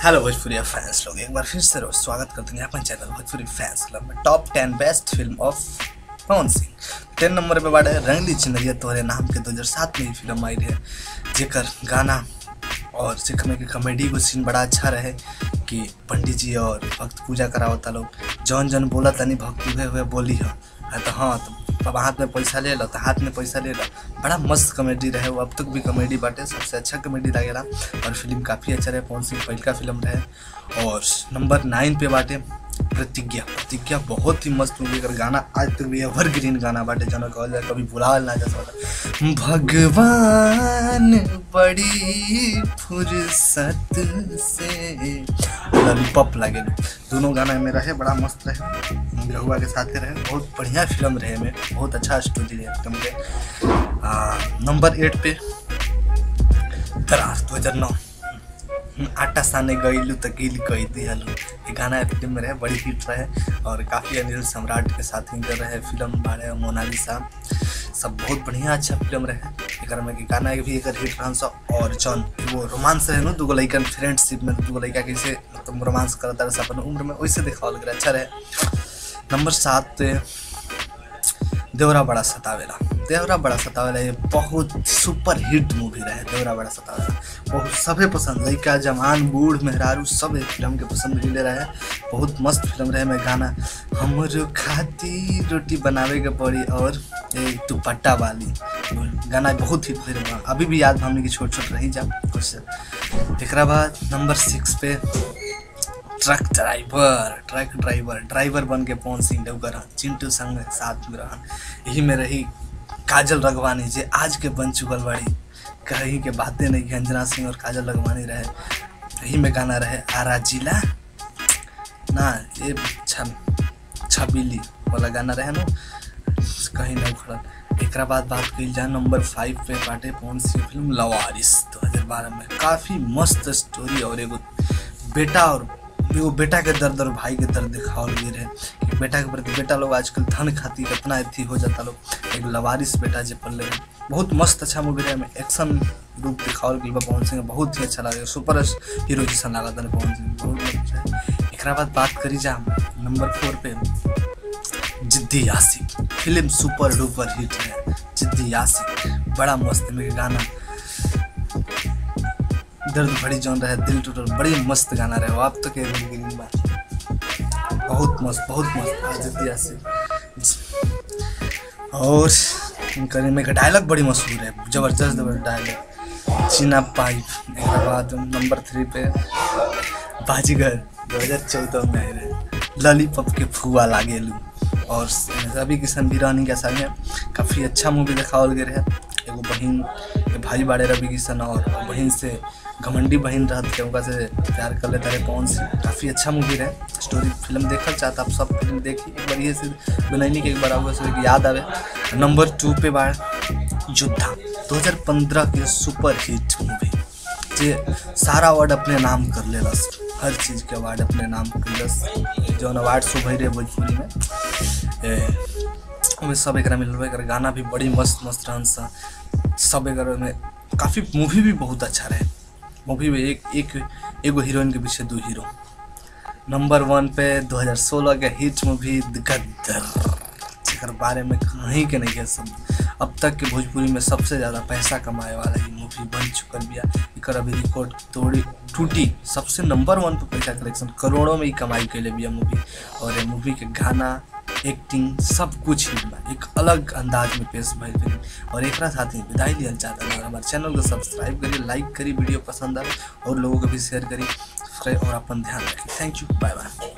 hello Bhojpuri fans लोग एक बार फिर से रोज स्वागत करते हैं अपन चैनल भोजपुरी फैंस क्लब में top ten best film of Pawan Singh ten number पे बाटे रंगली चिन्हरिया तोहरे नाम के 2007 में ही फिल्म आई है जेकर गाना और जेकर में के कॉमेडी को सीन बड़ा अच्छा रहे कि पंडित जी और भक्त पूजा करावता लोग जौन जौन बोला तनी भक्त हुए हुए बोली हो हाँ तो हाँ तो अब हाथ में पैसा ले लो तो हाथ में पैसा ले लो बड़ा मस्त कॉमेडी रहे वो अब तक भी कॉमेडी बाटे सबसे अच्छा कॉमेडी लगेला और फिल्म काफ़ी अच्छा रहे पवन सिंह पहल का फिल्म रहे और नंबर नाइन पे बाटे प्रतिज्ञा प्रतिज्ञा बहुत ही मस्त मूवी अगर गाना आज तक भी एवर ग्रीन गाना बाटे जौन कहल जाए कभी भुलावल ना जा सकता भगवान बड़ी फुर्सत से लॉलीपॉप लागे दोनों गाना में रहे बड़ा मस्त रहे रहुआ के साथे रहे बहुत बढ़िया फिल्म रहे में बहुत अच्छा स्टोरी रहे फिल्म के आ, नंबर एट पे दरार दो हजार नौ आटा साने गईलू तो गिल कई दियालू ये गाना फिल्म में रहे बड़ी हिट रहे और काफ़ी अनिल सम्राट के साथ हिंगर रहे फिल्म बारे मोनालिसा सब बहुत बढ़िया अच्छा फिल्म रहे एक में कि गाना भी एक हिट रहन सा और जौन वो रोमांस रहे ना दूगो लड़कन फ्रेंडशिप में दूगो लड़का कैसे मतलब रोमांस करता रहे अपन उम्र में वैसे दिखावल गया अच्छा रहे नंबर सात पे देवरा बड़ा सतावेला देवरा बड़ा सतावेला ये बहुत सुपर हिट मूवी रहे देवरा बड़ा सतावेला बहुत सभे पसंद लड़का जवान बूढ़ मेहरारू सब एक फिल्म के पसंद मिले रहे बहुत मस्त फिल्म रहे में गाना हमरो खाती रोटी बनावे के पड़ी और एक दुपट्टा वाली गाना बहुत हिट फिल्म बा अभी भी याद हमने की छोट छोट रही जा कुछ एक बाद नंबर सिक्स पे truck driver truck driver driver बन के पवन सिंह देवकर चिंटू संग साथ में रहन यही में रही काजल रघवानी जे आज के बन चुकल बड़ी कहीं के बातें नहीं अंजना सिंह और काजल रघवानी रहे यही में गाना रहे आरा जिला ना ये छब छबीली वाला गाना रहे ना कहीं नहीं खड़ा एक बाद बात कही जाए नंबर फाइव पे बाटे पवन सिंह फिल्म लवारिस दो हजार बारह में काफ़ी मस्त स्टोरी और एगो बेटा और एगो बेटा के दर्द और भाई के दर्द दिखावल गई रहे कि बेटा के प्रति बेटा लोग आजकल धन खातिर कितना अथी हो जाता लोग एक लवारिस बेटा जे पल रहे बहुत मस्त अच्छा मूवी रहे में एक्शन रूप दिखावल गई बा पवन सिंह बहुत ही अच्छा लगे सुपर हीरो जैसा लगा था पवन सिंह बहुत अच्छा एक बाद बात करी जा नंबर फोर पे जिद्दी यासिक फिल्म सुपर डुपर हिट है जिद्दी यासिक बड़ा मस्त में गाना दर्द भरी जौन रहे दिल टूटल बड़ी मस्त गाना रहे आप तो के बहुत मस्त बहुत मस्त है जिद्दी यासिक और इनकर में का डायलॉग बड़ी मशहूर है जबरदस्त डायलॉग चीना पाइप एक बाद नंबर थ्री पे बाजीगर दो हजार चौदह में आए रहे लॉलीपॉप के फुआ लागेलू और रवि किशन बिरानी के संगे काफ़ी अच्छा मूवी दिखावल गए रहे एगो बहन के भाई बाड़े रवि किशन और बहन से घमंडी बहन रहत के उनका से प्यार कर लेता रहे पवन सिंह काफ़ी अच्छा मूवी रहे स्टोरी फिल्म देखल चाहता आप सब फिल्म देखी एक बार ये से बनैनी के एक बार आगे से याद आवे नंबर टू पे बार योद्धा 2015 के सुपर हिट मूवी जे सारा अवार्ड अपने नाम कर लेलस हर चीज़ के अवार्ड अपने नाम कैलस जौन अवार्ड शो भई रहे भोजपुरी में ओमे सब एक मिल एक गाना भी बड़ी मस्त मस्त रहन सा सब एक में काफ़ी मूवी भी बहुत अच्छा रहे मूवी में एक एक एगो हीरोइन के पीछे दो हीरो नंबर वन पे 2016 के हिट मूवी गद्दर जेकर बारे में कहीं के नहीं है सब अब तक के भोजपुरी में सबसे ज़्यादा पैसा कमाए वाला ये मूवी बन चुकल बिया एकर अभी रिकॉर्ड तोड़ी टूटी सबसे नंबर वन पे पैसा कलेक्शन करोड़ों में ही कमाई कैले बिया मूवी और ये मूवी के गाना एक्टिंग सब कुछ ही बा एक अलग अंदाज में पेश भइल फिल्म और एक साथ ही विदाई लियल चाहता है हमारे चैनल को सब्सक्राइब करिए लाइक करी वीडियो पसंद आए और लोगों को भी शेयर करी और अपन ध्यान रखिए थैंक यू बाय बाय